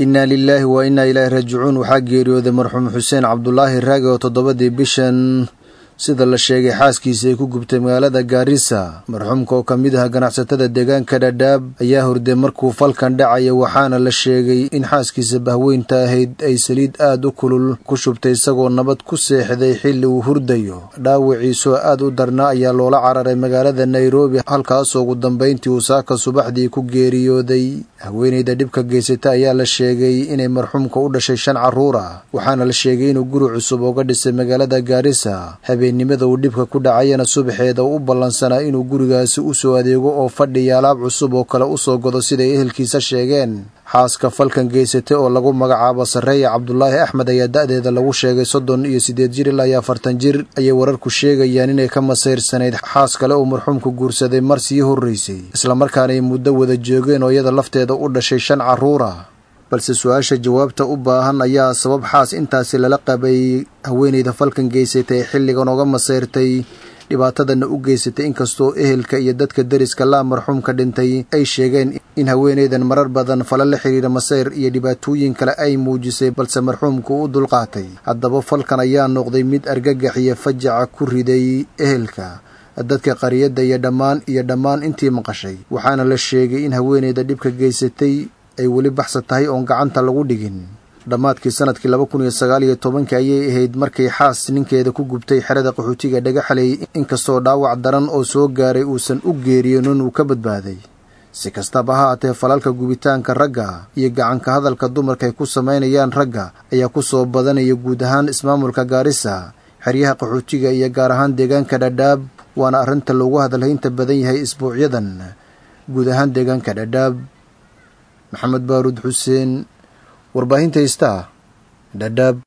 innaa lilaahi wa innaa ilaahi raajicuun waxaa geeriyooday marxuum xuseen cabdulaahi raagi oo toddobadii bishan sida la sheegay xaaskiisa ay ku gubtay magaalada gaarisa marxuumka oo ka mid ah ganacsatada deegaanka dhadhaab ayaa hurday markuu falkan dhacaya waxaana la sheegay in xaaskiisa bahweynta ahayd ay saliid aad u kulul ku shubtay isagoo nabad ku seexday xilli uu hurdayo dhaawiciisoo aad u darnaa ayaa loola cararay magaalada nairobi halkaasoo ugu dambayntii uu saaka subaxdii ku geeriyooday haweenayda dhibka geysata ayaa la sheegay inay marxuumka u dhashay shan carruur ah waxaana la sheegay inuu guri cusub ooga dhisay magaalada gaarisa habeennimada uu dhibka ku dhacayana subaxeeda u ballansanaa inuu gurigaasi u soo adeego oo fadhiya alaab cusub oo kale usoo godo siday ehelkiisa sheegeen xaaska falkan geysatay oo lagu magacaabo sarreeya cabdulaahi axmed ayaa da-deeda lagu sheegay soddon iyo siddeed jir ilaa iyo afartan jir ayay wararku sheegayaan inay ka masayrsanayd xaas kale uu marxuumku guursaday mar sii horraysay islamarkaana ay muddo wada joogeen oo iyada lafteeda u dhashay shan carruur ah balse su-aasha jawaabta u baahan ayaa sabab xaas intaasi lala qabay haweenayda falkan geysatay ee xilligan oga masayrtay dhibaatadana u geysatay inkastoo ehelka iyo dadka deriska laa marxuumka dhintay ay sheegeen in haweenaydan marar badan fala la xidhiira masayr iyo dhibaatooyin kale ay muujisay balse marxuumku u dulqaatay haddaba falkan ayaa noqday mid argagax iyo fajaca ku riday ehelka dadka qariyadda iyo dhammaan iyo dhammaan intii maqashay waxaana la sheegay in haweenayda dhibka geysatay ay weli baxsa tahay oon gacanta lagu dhigin dhammaadkii sanadkii laba kun iyo sagaal iyo tobankii ayay ahayd markay xaas ninkeeda ku gubtay xerada qaxootiga dhagaxalay inkastoo dhaawac daran oo soo gaaray uusan u geeriyoonin uu ka badbaaday si kastaba ha haatee falalka gubitaanka ragga iyo gacanka hadalka dumarka ay ku samaynayaan ragga ayaa ku soo badanaya guud ahaan ismaamulka gaarisa xeryaha qaxootiga iyo gaar ahaan deegaanka dhadhaab waana arrinta loogu hadalhaynta badan yahay isbuucyadan guud ahaan deegaanka dhadhaab maxamed baaruud xuseen warbaahinta istaa dhadhaab